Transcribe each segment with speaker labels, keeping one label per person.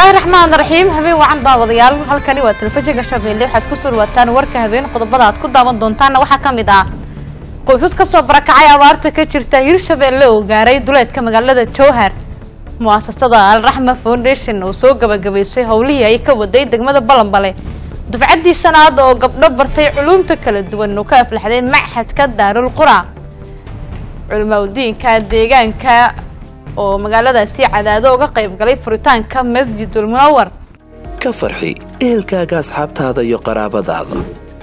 Speaker 1: bismillaahi raxmaan raxiim habeen wacan daawadayaal halkani waa telefishinka shabeelle waxaad ku surwataan warka habeen qodobada aad ku daawan doontaana waxaa ka mid ah qoysas kasoo barakacay abaarta ka jirta hirshabeelle oo gaaray duleedka magaalada jowhar mu'asasada alraxma foundation oo soo gabagabaysay howlihii ay ka waday degmada balanbale dufcaddii shanaad oo gabdho bartay culuumta kala duwan oo ka aflaxday machadka daarul qura culimaudiinka deegaanka oo magaaladaasi cadaado uga qayb galay furitaanka masjidul munawar
Speaker 2: ka farxi ehelkaaga asxaabtaada iyo qaraabadaada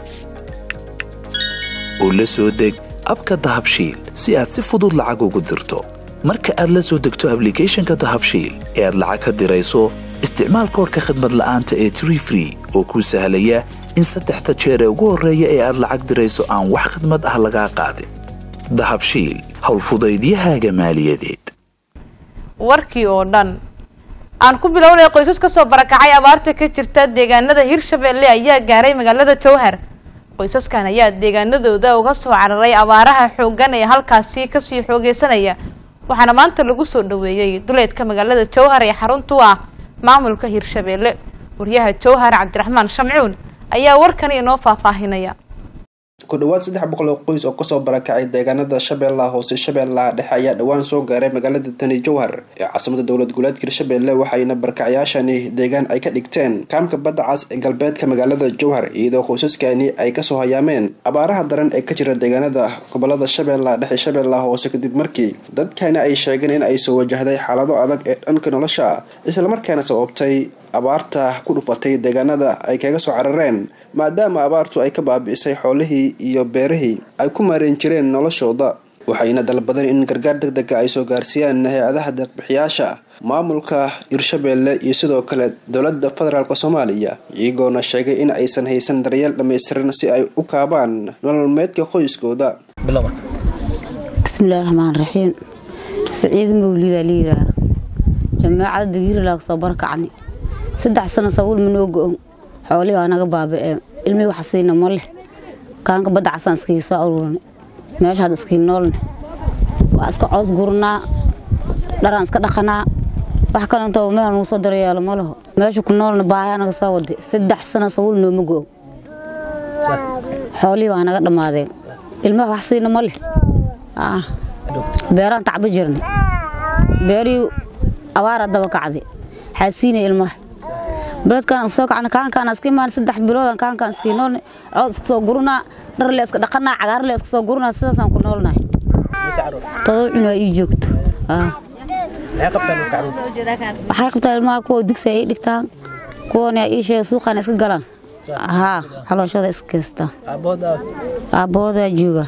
Speaker 2: oo la soo deg abka dahabshiil si aad si fudud lacag ugu dirto marka aad la soo degto ablicathonka dahabshiil ee aad lacag ka dirayso isticmaal koorka khadmad la'aanta ee tree free oo kuu sahlaya in saddexda jeer ee ugu horreeya ee aad lacag dirayso aan wax khadmad ah lagaa qaadin dahabshiil howlfudaydiyahaaga maaliyadeed
Speaker 1: warkii oo dhan aan ku bilownay qoysas kasoo barakacay abaarta ka jirta deegaanada hirshabeelle ayaa gaaray magaalada jowhar qoysaskan ayaa deegaanadooda uga soo cararay abaaraha xooggan ee halkaasi kasii xoogeysanaya waxaana maanta lagu soo dhaweeyey duleedka magaalada jowhar ee xaruntu ah maamulka hirshabeelle waryaha jowhar cabdiraxmaan shamcuun ayaa warkani inoo faahfaahinaya
Speaker 3: ku dhawaad saddex boqol oo qoys oo kasoo barakacay deegaanada shabeellaha hoose shabeellaha dhexe ayaa dhowaan soo gaaray magaalada tani jowhar ee caasimada dowlad goboleedka hirshabeelle waxayna barakacayaashani deegaan ay ka dhigteen kaamka badda cas ee galbeedka magaalada jowhar iyadoo qoysaskani ay kasoo hayaameen abaaraha daran ee ka jira deegaanada gobolada shabeellaha dhexe shabeellaha hoose kadib markii dadkani ay sheegeen in ay soo wajahday xaalado adag ee dhanka nolosha islamarkaana sababtay abaarta ku dhufatay deegaanada ay kaga soo carareen maadaama abaartu ay ka baabi'isay xoolihii iyo beerihii ay ku maareen jireen noloshooda waxayna dalbadeen in gargaar deg dega ay soo gaarsiiyaan hay-adaha deeqbixiyaasha maamulka hirshabeelle iyo sidoo kale dowladda federaalk soomaaliya iyagoona sheegay in aysan haysan daryeel dhammaystiran si ay u kaabaan nololmeedka qoyskooda
Speaker 4: bismillahi raxmaan raxiim saciid mawlidaa la yiraa jamaacada dagiiralaa kasoo barakacni saddex sano sabuul manoo go-on xoolihii waa naga baaba'een ilmihii waxa siina ma leh kaanka badda casaan iskii soo aruurna meesha hadda iskii noolne waa iska coos gurnaa dharaan iska dhaqanaa wax kalentoo meel nagu soo daryeelo ma laho meesha ku noolna baayaa naga soo waday saddex sano sabuul nooma go-on xoolihii waa naga dhammaadeen ilmihii wax siina ma leh beeraan tacba jirnay beerihii abaara daba kacday xaasiinay ilmaha beledkaan soo kacna kaankaan iska imaan saddex biloodan kaankaan iskii noolnay cood iska soo gurnaa dharle iska dhaqanaa cagaarle iska soo gurnaa sidaasaan ku noolnahay todoba cunaa ii joogto waxay qabtaan ilmaha kuwa dugsi ay dhigtaan kuwana ii sheega suuqaan iska galaan haa xalooshada iska geystaan aabbahoodaa jooga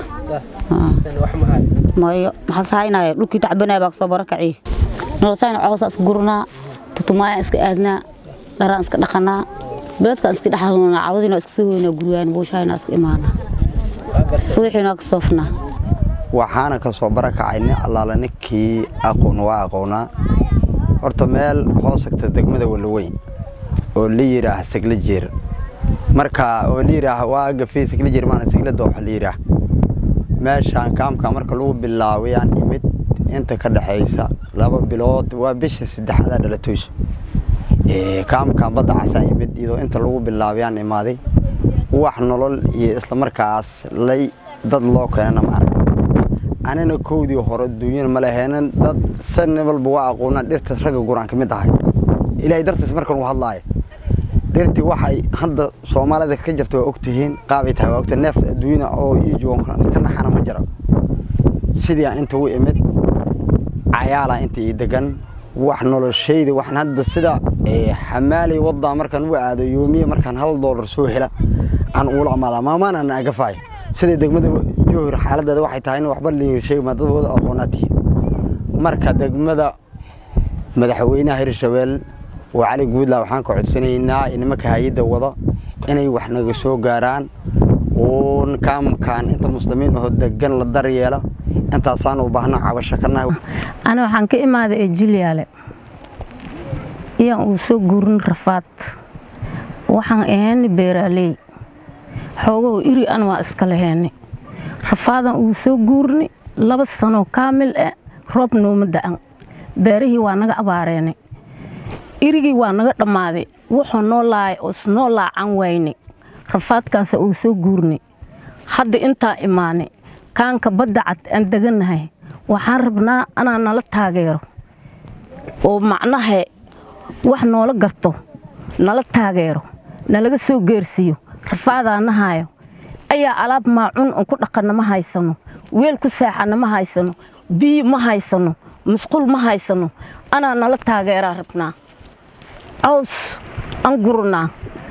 Speaker 4: mayo maxaas haynaya dhulkii tacbanaya baa kasoo barakaciy nolosayna coosa iska gurnaa tutumaayaan iska aadnaa dharaan iska dhaqanaa beledkaan iska dhexanuunaa cawadiina iska soo weynaa guryaan buushahayna iska imaanaa suuxiina ka soofnaa
Speaker 5: waxaana ka soo barakacay nin allaala ninkii aqoon waa aqoonaa horta meel hoosagta degmada walaweyn oo la yidhaah sagla jeer marka oo la yidhaah waa agafey sagla jeer maana sagla dooxa la yidhaah meeshaan kaamka marka lagu bilaawayaan imid inta ka dhexaysa laba bilood waa bisha saddexaada dhalatoyso kaamkan badda casaa imid iyadoo inta lagu bilaabayaan imaaday wax nolol iyo islamarkaas lay dad loo keenana ma arag anina kowdii hore duunyana ma laheenan dad sanni walba waa aqoonaan dhirtaas ragga guraan ka mid ahay ilaahay dartiis markan uu hadlaayo dhirtii waxay hadda soomaalida ka jirta waa ogtihiin qaabay tahay waa ogta neef adduunyana oo ii joogan ka naxana ma jira sidii aan inta u imid cayaalaa inta ii degan wax noloshayda waxaan hadda sida xamaalay waddaa markaan u aado yoomiye markaan hal doolar soo hela aan uula amaadaa maamaan aan agafaay sida degmada jowhar xaaladeeda waxay tahay in waxba liirshay madadooda aqoonaa tihiin marka degmada madaxweynaha hirshabeel oo cali guudla waxaan ka codsanaynaa nimanka hay-adda wada inay wax naga soo gaaraan oo kaamkaan inta muslimiin oo degan la daryeela intaasaan u baahna cabasho ka nahay
Speaker 6: ana waxaan ka imaaday ee jilyaale iyaan uu soo guurin rafaad waxaan ahaynay beeraaley xoogaho iri an waa iska lahaynay rafaadan uu soo guurnay laba sanoo kaamil ah roob nooma da'an beerihii waa naga abaareenay irigii waa naga dhammaaday wuxuu noo laaya isnoo laacan wayne rafaadkaanse uu soo guurnay hadda intaa imaanay kaanka badda cad aan degannahay waxaan rabnaa anaa nala taageero oo macnaha wax noola garto nala taageero nalaga soo geersiiyo rafaadaa nahaayo ayaa alaab maacuun on ku dhaqanna ma haysano weel ku saaxanna ma haysano biyo ma haysano musqul ma haysano anaa nala taageeraa rabnaa caws aan gurunaa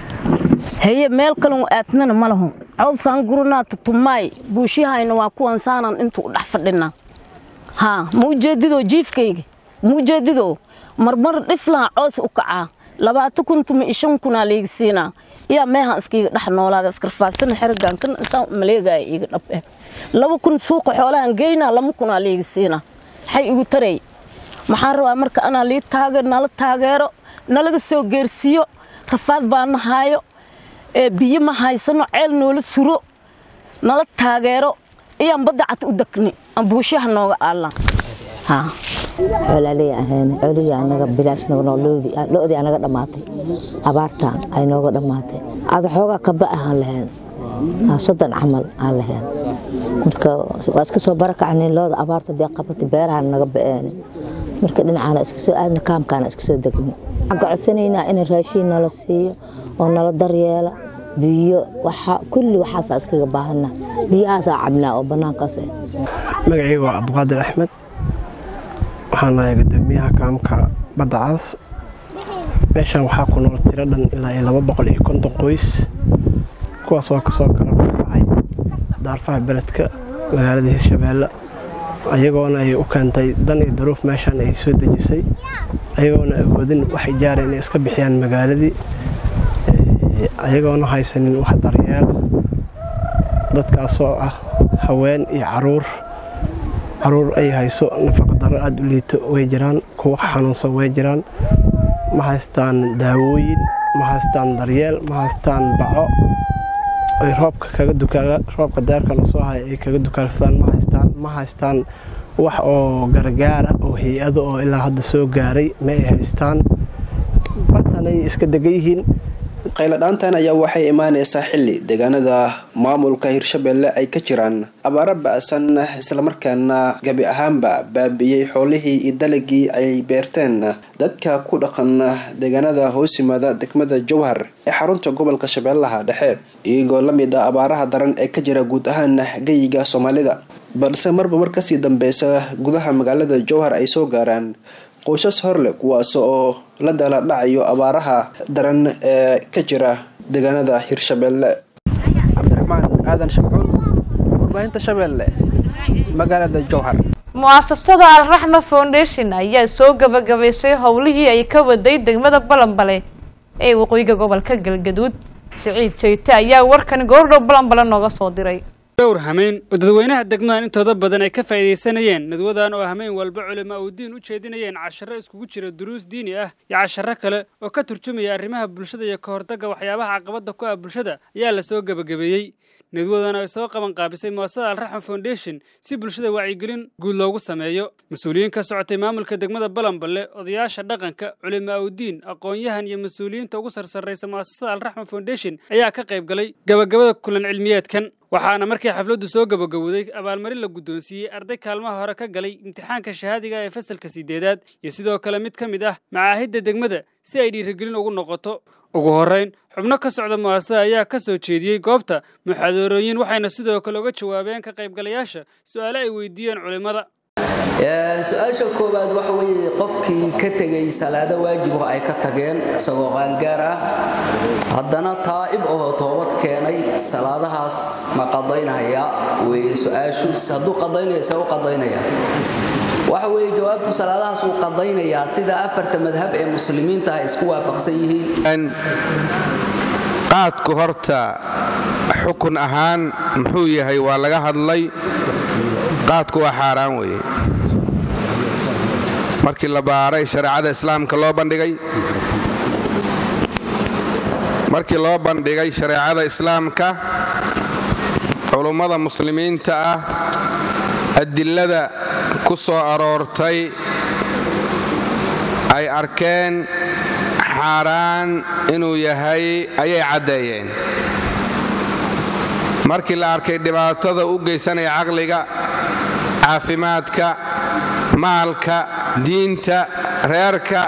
Speaker 6: haye meel kalenu aadnana ma lahu caws aan gurunaa tutumaay buushihayna waa kuwan saanaan intuu dhex fadhinaa haa ma ujeedidoo jiifkayga ma ujeedidoo marmar dhiflaan coos u kacaa labaatan kun tuma ishan kunaa liiga siinaa yaa meehan iskiiga dhex noolaada iskarfaasana xeragaan kan insaan maleegaya iiga dhab eh laba kun suuqa xoolahan geynaa lama kunaa liiga siinaa maxay igu taray maxaan rabaa marka anaa lii taageer nala taageero nalaga soo geersiiyo rafaad baa nahaayo ee biyo ma haysano ceel noola suro nala taageero iyaan badda cad u degni aan buushaha nooga aallaan haa
Speaker 7: xoolaaley ahayn xoolihii anaga bilaash loodii anaga dhammaatay abaartaan ay nooga dhammaatay ada xoogaa kaba ahaan lahayn soddon camal aan lahayn marka waa iska soo barakacnayn looda abaarta dee qabatay beerahan naga ba'een marka dhinacaana iska soo aadna kaamkaana iska soo degni waxaan ka codsanaynaa in raashiin nala siiyo oo nala daryeela biyo waxa kulli waxaasaa iskaga baahana biyahaasaa cabnaa oo bannaankaas ah
Speaker 8: magacayga waa cabdiqaadir axmed waxaan nahay gudoomiyaha kaamka badda caas meeshan waxaa ku nool tiro dhan ilaa iyo laba boqol iyo konton qoys kuwaas waa kasoo kala baxay daarfaha beledka magaalada hirshabeelle ayagoona ay u keentay dan iyo daruuf meeshaan ay soo dejisay ayagoona awoodin wax ijaara inay iska bixiyaan magaaladii ayagoona haysanin wax daryeela dadkaasoo ah haween iyo caruur caruur ay hayso nafaqadaro aada u liito way jiraan kuwa xanuunsan way jiraan ma haystaan daawooyin ma haystaan daryeel ma haystaan baco ay roobka kaga dukaala roobka deerka la soo haya ay kaga dukaalsadaan ma haystaan ma haystaan wax oo gargaara oo hay-ado oo ilaa hadda soo gaaray ma ay haystaan bartaan ay iska degan yihiin
Speaker 3: qayladhaantan ayaa waxay imaaneysaa xili deegaanada maamulka hirshabelle ay ka jiraan abaaro ba-san islamarkaana gabi ahaanba baabiiyey xoolihii iyo dalagii ay beerteen dadka ku dhaqan deegaanada hoos yimaada degmada jowhar ee xarunta gobolka shabeellaha dhexe iyagoo la mid ah abaaraha daran ee ka jira guud ahaan geyiga soomaalida balse marba mar kasii dambeysa gudaha magaalada jowhar ay soo gaaraan qoysas horleh kuwaas oo la dala dhacayo abaaraha daran ee ka jira deegaanada hirshabelle cabdiraxmaan aadan shamcuun warbaahinta shabeelle magaalada jowhar
Speaker 1: mu-asasada alraxma foundation ayaa soo gabagabaysay howlihii ay ka waday degmada balanbale ee waqooyiga gobolka galgaduud siciid jeyte ayaa warkan goordhow balanbale nooga soo diray
Speaker 9: dhowr hameyn oo dadweynaha degmadan intooda badan ay ka faa'iidaysanayeen nadwadan oo hameyn walba culimo uu diin u jeedinayeen casharro iskugu jira duruus diini ah iyo casharro kale oo ka turjumaya arrimaha bulshada iyo ka hortagga waxyaabaha caqabadda ku ah bulshada ayaa la soo gebagabeeyey nadwadan ay soo qaban qaabisay muasasada alraxma foundation si bulshada wacyigelin guud loogu sameeyo mas-uuliyiin ka socotay maamulka degmada balanballe odayaasha dhaqanka culimo awdiin aqoon-yahan iyo mas-uuliyiinta ugu sarsarraysa muasasada alraxma foundation ayaa ka qayb galay gabagabada kulan cilmiyeedkan waxaana markii xafladdu soo gabagabowday abaalmarin la guddoonsiiyey arday kaalmaha hore ka galay imtixaanka shahaadiga ee fasalka sideedaad iyo sidoo kale mid ka mid ah macaahidda degmada si ay dhiirigelin ugu noqoto ugu horrayn xubno ka socda mu'asasada ayaa ka soo jeediyey goobta muxaadarooyin waxayna sidoo kale uga jawaabeen ka qaybgalayaasha su'aale ay weydiiyeen culimmada
Speaker 10: su-aasha koowaad waxa weeye qofkii ka tegey salaado waajibo ay ka tageen isagoo qaangaar ah haddana taa'ib oo toobad keenay salaadahaas ma qadaynaya weye su-aashu hadduu qadaynaya see u qadaynaya waxa weeye jawaabtu salaadahaas wuu qadaynayaa sida afarta madhab ee muslimiinta ay isku waafaqsan yihiin
Speaker 11: qaadku horta xukun ahaan muxuu yahay waa laga hadlay qaadku waa xaaraan weeye markii la baaray shareecada islaamka loo bandhigay markii loo bandhigay shareecada islaamka culummada muslimiinta ah adilada ku soo aroortay ay arkeen xaaraan inuu yahay ayay caddeeyeen markii la arkay dhibaatada u geysanaya caqliga caafimaadka maalka diinta reerka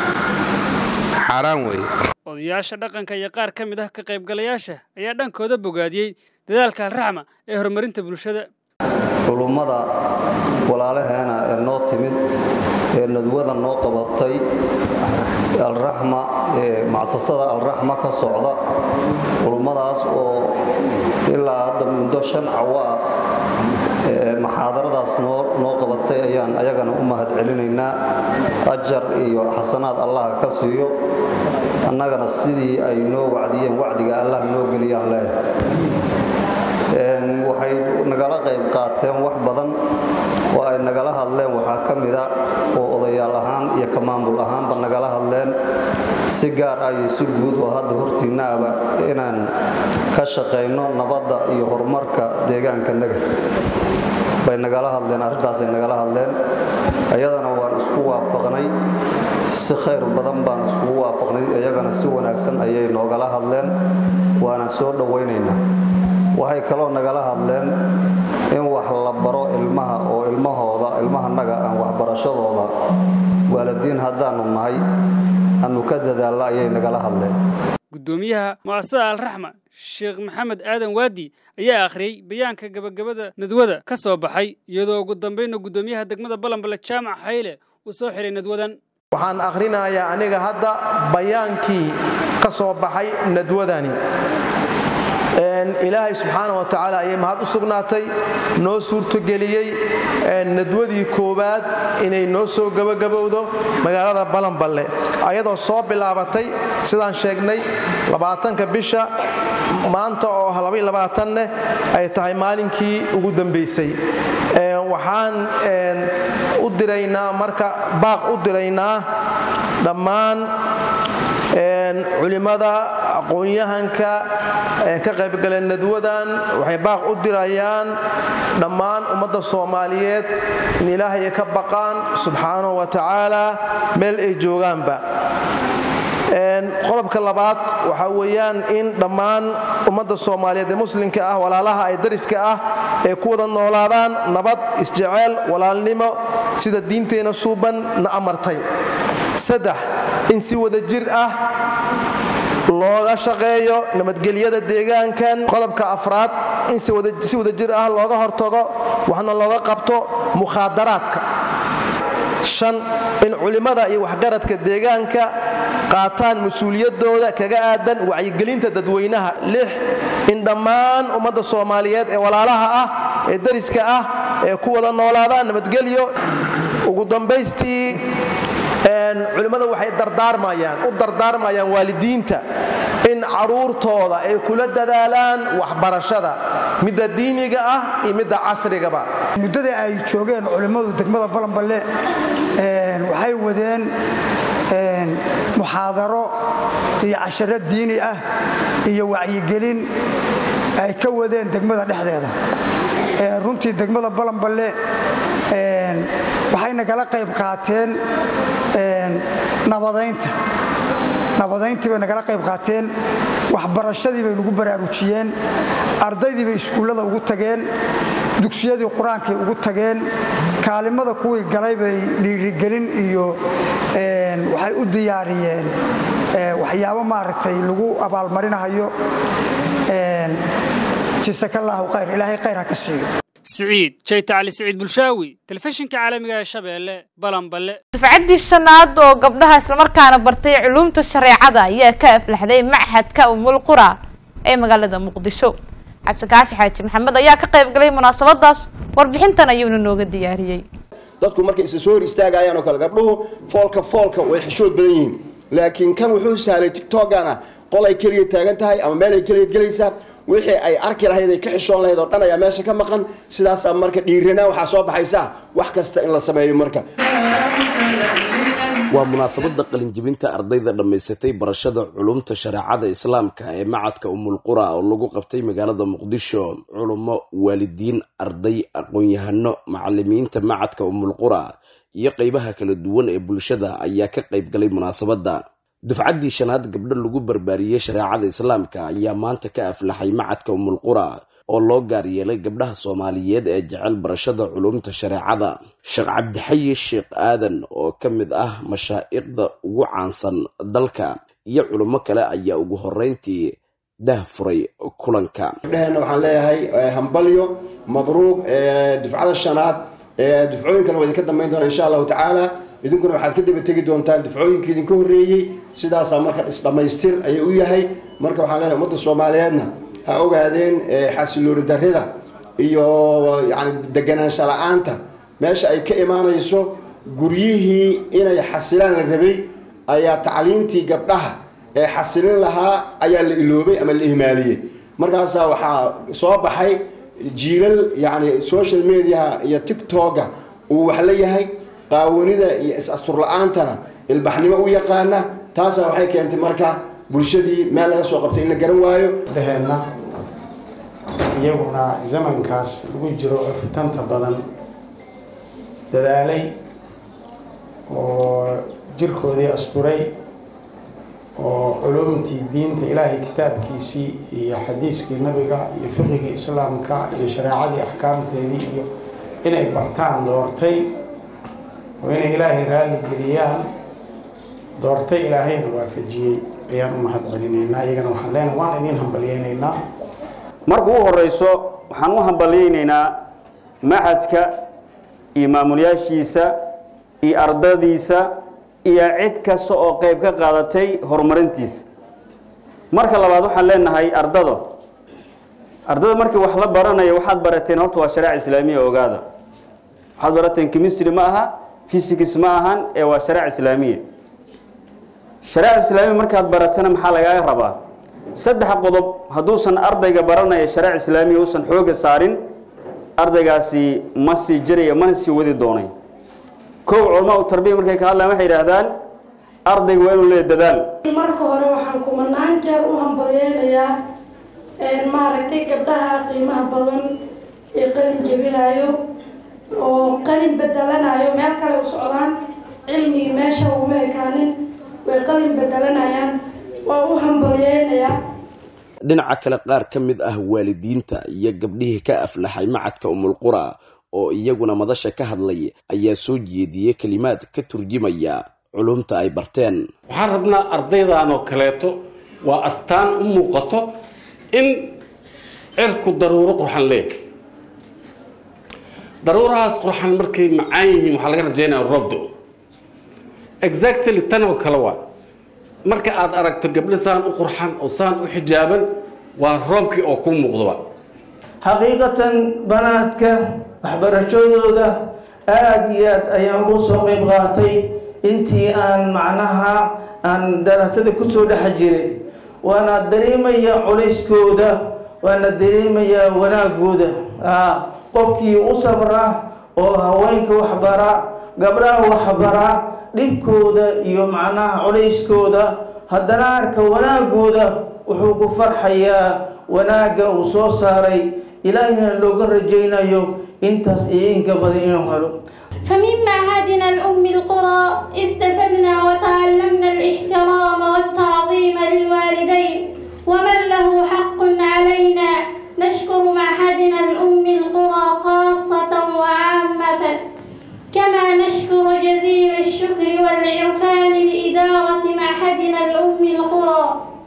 Speaker 11: xaaraan weeye
Speaker 9: odayaasha dhaqanka iyo qaar ka mid ah ka qaybgalayaasha ayaa dhankooda bogaadiyey dadaalka alraxma ee horumarinta bulshada
Speaker 12: culummada walaalaheena ee noo timid ee nadwada noo qabatay alraxma ee macsasada alraxma ka socda culummadaas oo ilaa hadda muddo shan cawaa maxaadaradaas noo qabatay ayaan ayagana u mahad celinaynaa ajar iyo xasanaad allah ka siiyo annagana sidii ay noo wacdiyeen wacdiga allah noo geliyaan leeyahay waxay nagala qayb qaateen wax badan oo ay nagala hadleen waxaa ka mida oo odayaal ahaan iyo ka maamul ahaanba nagala hadleen si gaar ah iyo si guud oo hadda hortiinnaaba inaan ka shaqayno nabadda iyo horumarka deegaankanaga bay nagala hadleen arrintaasay nagala hadleen ayadana waan isku waafaqnay si khayr badan baan iskugu waafaqnay iyagana si wanaagsan ayay noogala hadleen waana soo dhowaynaynaa waxay kaloo nagala hadleen in wax la baro ilmaha oo ilmahooda ilmahanaga aan waxbarashadooda waalidiin haddaanu nahay anu ka dadaallo ayay nagala hadleen
Speaker 9: gudoomiyaha mu'asasada alraxma sheekh maxamed aadan waadi ayaa akhriyey bayaanka gabagabada nadwada ka soo baxay iyadoo ugu dambayna gudoomiyaha degmada balanbale jaamac xayle uu soo xiray nadwadan
Speaker 13: waxaan akhrinayaa aniga hadda bayaankii ka soo baxay nadwadani ilaahay subxaana wa tacaala ayay mahad u sugnaatay noo suurtogeliyey nadwadii koowaad inay noo soo gabagabowdo magaalada balanballe ayadoo soo bilaabatay sidaan sheegnay labaatanka bisha maanta oo neh ay tahay maalinkii ugu dambaysay waxaan u diraynaa marka baaq u diraynaa dhammaan culimmada aqoon-yahanka ka qaybgaleen nadwadan waxay baaq u dirayaan dhammaan ummadda soomaaliyeed in ilaahay ka baqaan subxaanahu wa tacaala meel ay joogaanba qodobka labaad waxaa weeyaan in dhammaan ummadda soomaaliyeed ee muslimka ah walaalaha ay dariska ah ee ku wada noolaadaan nabad isjeceel walaalnimo sida diinteenna suuban na amartay saddex in si wada jir ah looga shaqeeyo nabadgelyada deegaankan qodobka afraad in si wada jir ah looga hortago waxna looga qabto mukhaadaraadka shan in culimmada iyo waxgaradka deegaanka qaataan mas-uuliyadooda kaga aadan wacyigelinta dadweynaha lix in dhammaan ummadda soomaaliyeed ee walaalaha ah ee dariska ah ee ku wada noolaadaan nabadgelyo ugu dambaystii culimmada waxay dardaarmayaan u dardaarmayaan waalidiinta in caruurtooda ay kula dadaalaan waxbarashada midda diiniga ah iyo midda casrigaba
Speaker 14: muddada ay joogeen culimmadu degmada balanballe waxay wadeen muxaadaro iyo casharo diini ah iyo wacyigelin ay ka wadeen degmada dhexdeeda runtii degmada balanballe waxay nagala qayb qaateen nabadaynta nabadayntii bay nagala qayb qaateen waxbarashadii bay nagu baraarujiyeen ardaydii bay iskuullada ugu tageen dugsiyadii qur-aankay ugu tageen kaalimada kuwii galay bay dhiirigelin iyo waxay u diyaariyeen waxyaabo maaragtay lagu abaalmarinahayo jisakallaahu khayr ilaahay khayr ha ka siiyo
Speaker 9: siciid jayta cali siciid bulshaawi telefishinka caalamiga ee shabeelle balanballe
Speaker 1: dafcaddii shanaad oo gabdhaha islamarkaana bartay culuumta shareecada ayaa ka aflaxday machadka umul qura ee magaalada muqdisho xasan kaafi xaaji maxamed ayaa ka qayb galay munaasabadaas warbixintan ayuuna nooga diyaariyey
Speaker 15: dadku markay isa soo hor istaagayaan oo kale gabdhuhu foolka foolka way xishood badan yihiin laakiin kan wuxuu sahlay tigtogana qol ay keliya taagan tahay ama meel ay keliya gelaysaa wixii ay arki lahayd ay ka xishoon lahayd oo dhan ayaa meesha ka maqan sidaasaa marka dhiiranaan waxaa soo baxaysa wax kasta in la sameeyo marka
Speaker 16: waa munaasabada qalinjibinta ardayda dhammaysatay barashada culumta shareecada islaamka ee macadka umulqura oo lagu qabtay magaalada muqdisho culummo waalidiin arday aqoon-yahano macalimiinta macadka umulqura iyo qeybaha kala duwan ee bulshada ayaa ka qayb galay munaasabadda dufcaddii shanaad gabdho lagu barbaariyey shareecada islaamka ayaa maanta ka aflaxay macadka umulqura oo loo gaar yeelay gabdhaha soomaaliyeed ee jecel barashada culumta shareecada sheekh cabdixayi sheekh aadan oo ka mid ah mashaa'iqda ugu caansan dalka iyo culummo kale ayaa ugu horeyntii dah furay kulanka
Speaker 15: gabdhaheenna waxaan leeyahay hambalyo mabruuq dufcada shanaad dufcooyin kale waa idinka dambayn doona insha allahu tacaala idinkuna waxaad ka daba tegi doontaan dufcooyinka idinka horreeyey sidaasaa marka isdhammaystir ayuu u yahay marka waxaan leenahay ummadda soomaaliyeedna ha ogaadeen xasilooni darrida iyo yani deganaansha la-aanta meesha ay ka imaanayso guryihii inay xasilaan la rabay ayaa tacliintii gabdhaha ee xasilin lahaa ayaa la iloobay ama la ihmaaliyey markaasaa waxaa soo baxay jiilal yani social mediaha iyo tictoga uu wax la yahay qaawanida iyo is-astur la-aantana ilbaxnimo u yaqaana taasaa waxay keentay marka bulshadii meel laga soo qabtay in la garan waayo
Speaker 17: dheheenna iyaguna zamankaas lagu jiro oo fitanta badan dadaalay oo jirkoodii asturay oo culumtii diinta ilaahay kitaabkiisii iyo xadiiskii nabiga iyo fiqigii islaamka iyo shareecadii axkaamteedii iyo inay bartaan doortay oo inay ilaahay raalli geliyaan doortay ilaahayna waafajiyey ayaan u mahad celinaynaa iyagana waxaan leenahay waan idiin hambalyeynaynaa
Speaker 18: marka u horeyso waxaan u hambalyeynaynaa maxadka iyo maamulyaashiisa iyo ardadiisa iyo cid kasta oo qayb ka qaadatay horumarintiisa marka labaad waxaan leenahay ardada ardada markii wax la baranayo waxaad barateen horta waa shareeca islaamiya ogaada waxaad barateen chemistry ma aha physics ma ahan ee waa shareeca islaamiya shareeca islaamiya markaad baratana maxaa lagaaga rabaa saddex qodob hadduusan ardayga baranaya shareeca islaamiya uusan xooga saarin ardaygaasi ma sii jiraya mana sii wadi doonay kow culamaa u tarbiya markay ka hadlaan waxay yidhaahdaan ardayga waa inuu leeya dadaal
Speaker 19: marka hore waxaan kumanaan jeer u hambalyeynayaa maaragtay gabdhaha qiimaha badan ee qalin jebinayo oo qalin bedelanayo meel kale u socdaan cilmigii meesha uma ekaanin way qalin bedelanayaan waa u hambalyeynayaa
Speaker 16: dhinaca kale qaar ka mid ah waalidiinta iyo gabdhihii ka aflaxay macadka umulqura oo iyaguna madasha ka hadlay ayaa soo jeediyey kelimaad ka turjimaya culumta ay barteen
Speaker 20: waxaan rabnaa ardaydan oo kaleeto waa astaan u muuqato in cirku daruuro qurxan leeyahay daruurahaas qurxan markay macaan yihiin waxaa laga rajaynaya roobdo exactly tan oo kale waa marka aad aragto gabdho saan u qurxan oo saan u xijaaban waa roobkii oo kuu muuqdoba
Speaker 21: xaqiiqatan banaadka waxbarashadooda aada iyo aad ayaan ugu soo qayb qaatay intii aan macnaha aan daraasada kusoo dhex jiray waana dareemaya culayskooda waana dareemayaa wanaagooda qofkii u sabra oo haweenka waxbara gabdhaha waxbara dhibkooda iyo macnaha culayskooda haddana arka wanaagooda wuxuu ku farxayaa wanaagga uu soo saaray ilaahina looga rajaynayo intaas iyo inka badan inuu helo
Speaker 22: فمن معهدنا الأم القرى استفدنا وتعلمنا الاحترام والتعظيم للوالدين ومن له حق علينا نشكر معهدنا الأم القرى خاصة وعامة كما نشكر جزيل الشكر والعرفان لإدارة معهدنا الأم القرى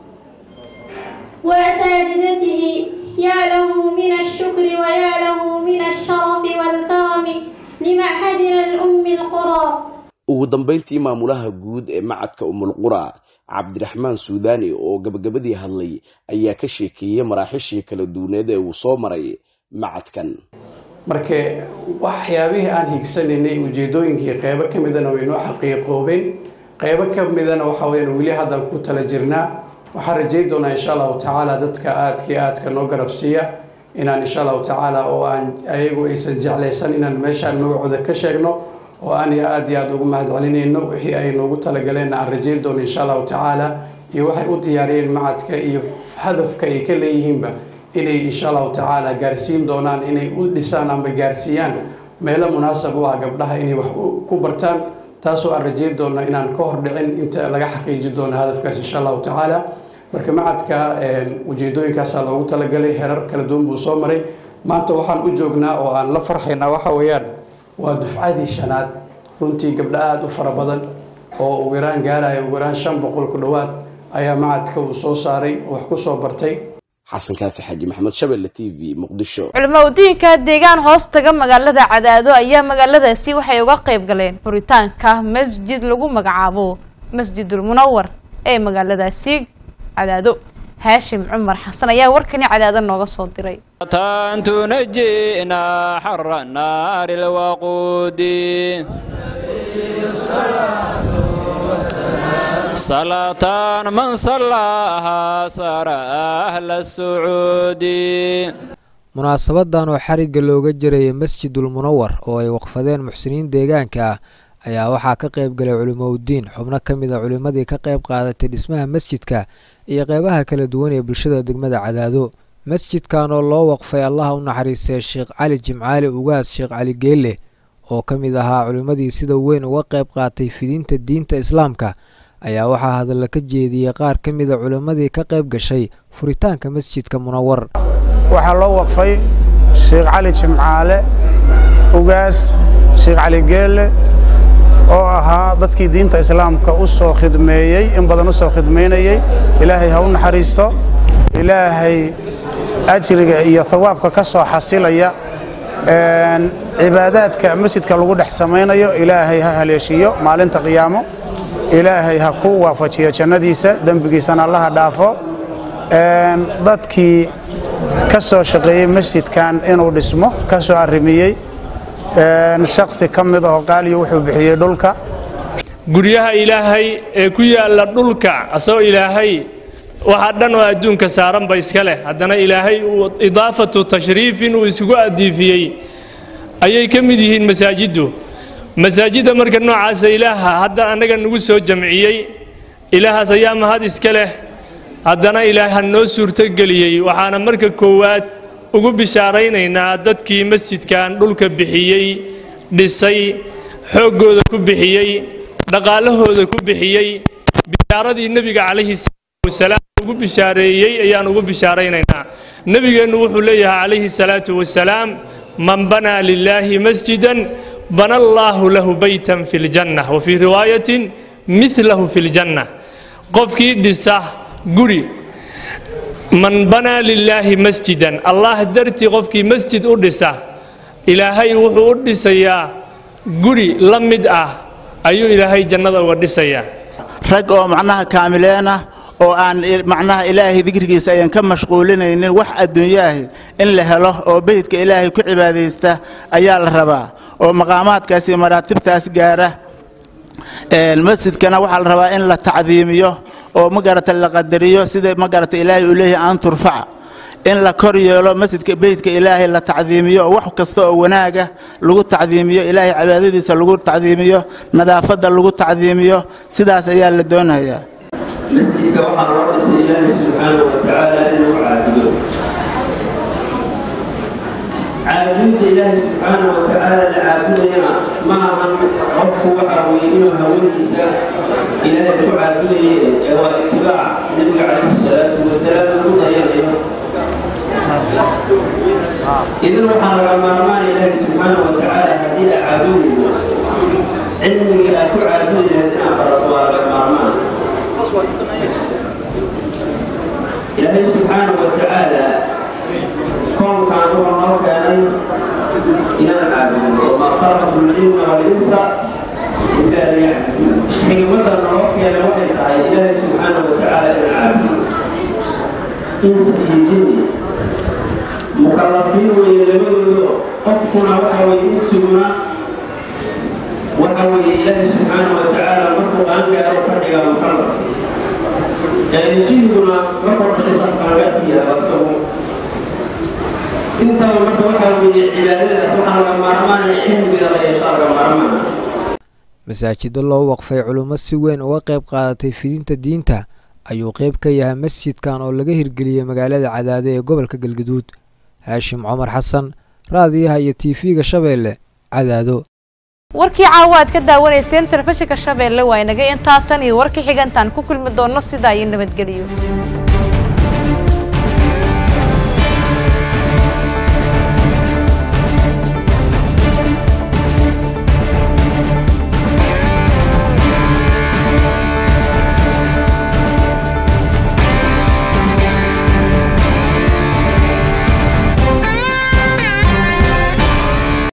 Speaker 22: وأساتذته يا له من الشكر ويا له من الشرف والكرم لمعهدنا الأم القرى
Speaker 16: ugu dambayntii maamulaha guud ee macadka umulqura cabdiraxmaan suudaani oo gabagabadii hadlay ayaa ka sheekeeyey maraaxishii kala duwaneed ee uu soo maray macadkan
Speaker 20: marka waxyaabihii aan higsanaynay ujeedooyinkii qeybo ka midana way noo xaqiiqoobeen qeybo ka midana waxa weyaan weli haddaan ku tala jirnaa waxaan rajayn doonaa insha allahu tacaala dadka aadkii aadka noo garabsiiya inaan insha allahu tacaala oo aan ayagu aysan jeclaysan inaan meeshaan magacooda ka sheegno oo aan aada iyo aada ugu mahad celinayno wixii ay noogu talagaleen aan rajayn doono insha allahu tacaala iyo waxay u diyaariyeen macadka iyo hadafka ay ka leeyihiinba inay insha allahu tacaala gaarsiin doonaan inay u dhisaan amba gaarsiiyaan meelo munaasab u ah gabdhaha inay wax ku bartaan taasoo aan rajeyn doono inaan ka hor dhicin inta laga xaqiiji doono hadafkaas insha allahu tacaala marka macadka ujeedooyinkaasaa loogu talagalay herar kala duwan buu soo maray maanta waxaan u joognaa oo aan la farxaynaa waxa weeyaan waa dufcadii shanaad runtii gabdho aada u fara badan oo ugu yaraan gaaraya ugu yaraan shan boqol ku dhowaad ayaa macadka uu soo saaray oo wax ku soo bartay
Speaker 16: xasan kaafi xaji maxamed shabelle t v muqdisho
Speaker 1: culimadiinka deegaan hoos taga magaalada cadaado ayaa magaaladaasi waxay uga qayb galeen furitaanka masjid lagu magacaabo masjidul munawar ee magaaladaasi cadaado haashim cumar xasan ayaa warkani cadaado nooga soo diray
Speaker 2: تنجينا حر النار الوقود صلاة من صلاها صار أهل السعود
Speaker 4: munaasabadan oo xarigga looga jirayay masjidul munawar oo ay waqfadeen muxsiniin deegaanka ah ayaa waxaa ka qayb galay culimoudiin xubno ka mid a culimmadii ka qayb qaadatay dhismaha masjidka iyo qeybaha kala duwan ee bulshada degmada cadaado masjidkan oo loo waqfay allaha u naxariistay sheekh cali jimcaali ugaas sheekh cali geelle oo ka mid ahaa culimmadii sida weyn uga qayb qaatay fidinta diinta islaamka ayaa waxaa hadalla ka jeediyey qaar ka mid a culimmadii ka qayb gashay furitaanka masjidka munawar
Speaker 23: waxaa loo waqfay sheekh cali jimcaale ugaas sheekh cali geelle oo ahaa dadkii diinta islaamka u soo khidmeeyey in badan u soo khidmaynayey ilaahay ha u naxariisto ilaahay ajriga iyo thawaabka ka soo xasilaya cibaadaadka masjidka lagu dhex samaynayo ilaahay ha haleeshiiyo maalinta qiyaamo ilaahay ha ku waafajiyo jannadiisa dembigiisana allaha dhaafo dadkii ka soo shaqeeyey masjidkan inuu dhismo ka soo arrimiyey shaksi ka mid ahoo qaaliyo wuxuu bixiyey dhulka
Speaker 24: guryaha ilaahay ee ku yaalla dhulka asagoo ilaahay waxa dhan oo adduunka saaranba iska leh haddana ilaahay uu idaafatu tashriifin uu isugu adiifiyey ayay ka mid yihiin masaajiddu masaajidda marka noocaasa ilaaha hadda annaga nagu soo jamciyey ilaahaas ayaa mahad iska leh haddana ilaaha noo suurtogeliyey waxaana marka koowaad ugu bishaaraynaynaa dadkii masjidkan dhulka bixiyey dhisay xooggooda ku bixiyey dhaqaalahooda ku bixiyey bishaaradii nebiga calayhi salaatu wasalaam ugu bishaareeyey ayaan ugu bishaaraynaynaa nebigeennu wuxuu leeyahay calayhi salaatu wasalaam man banaa lilaahi masjidan bana allaahu lahu baytan fi ljanna wa fii riwaayatin midlahu fi ljanna qofkii dhisa guri man banaa lilaahi masjidan allah dartii qofkii masjid u dhisa ilaahay wuxuu u dhisayaa guri la mid ah ayuu ilaahay jannada uga dhisayaa
Speaker 25: rag oo macnaha kaamileen ah oo aan macnaha ilaahay dikrigiisa ayan ka mashquulinaynin wax adduunyaahi in la helo oo beydka ilaahay ku cibaadaysta ayaa la rabaa oo maqaamaadkaas iyo maraatibtaas gaara masjidkana waxaa la rabaa in la tacdiimiyo oo magarata la qadariyo sida magarata ilaahay uu leeyahay aan turfaca in la kor yeelo masjidka beydka ilaahay la tacdiimiyo oo wax kasta oo wanaaga lagu tacdiimiyo ilaahay cibaadadiisa lagu tacdiimiyo nadaafadda lagu tacdiimiyo sidaas ayaa la doonayaa
Speaker 26: masjidka waxaa loo dhisay ilaahay subxaana wa tacaala inuu caabudo caabudinta ilaahay subxaana wa tacaala la caabudayana ma ahan qofku waxa weye inuu hawadiisa ilaahay ku caabudaye ee waa itibaac nabiga calayhi salaatu wasalaam lagu dayanayo idan waxaa laga maarmaana ilaahay subxaana wa tacaala haddii la caabudayo cilmigii aad ku caabudi lahayd inaad barato waa laga maarmaan ilaahay subxaana wa tacaala koonkan wuxuu noo keenay inaan caabudno wamaa khalaqtu ljinna walinsa ilaa liyacbuduun xigmadda noo keenay waxay tahay ilaahay subxaana wa tacaala inaan caabudo insa iyo jinni mukallafiin weeye labadoodo qofkuna waxa weye insuguna waxa weeye ilaahay subxaana wa tacaala markuu qaangaaro ka dhigaa mukallaf jihiguna markuu dhashay saas qaangaarkiisa isagu intaba marka waxaa weeye cibaadadaas waxaa laga maarmaanaya cilmigeeda la yeeshaa laga maarmaana
Speaker 4: masaajido loo waqfay culummo si weyn uga qayb qaadatay fidinta diinta ayuu qayb ka yahay masjidkan oo laga hirgeliyey magaalada cadaade ee gobolka galgaduud haashim cumar xasan raadiyaha iyo tv-ga shabeelle cadaado
Speaker 1: warkii caawa aad ka daawanayseen telefishinka shabeelle waa inaga intaa tan iyo warkii xigantaan ku kulmi doonno sidaa iyo nabadgeliyo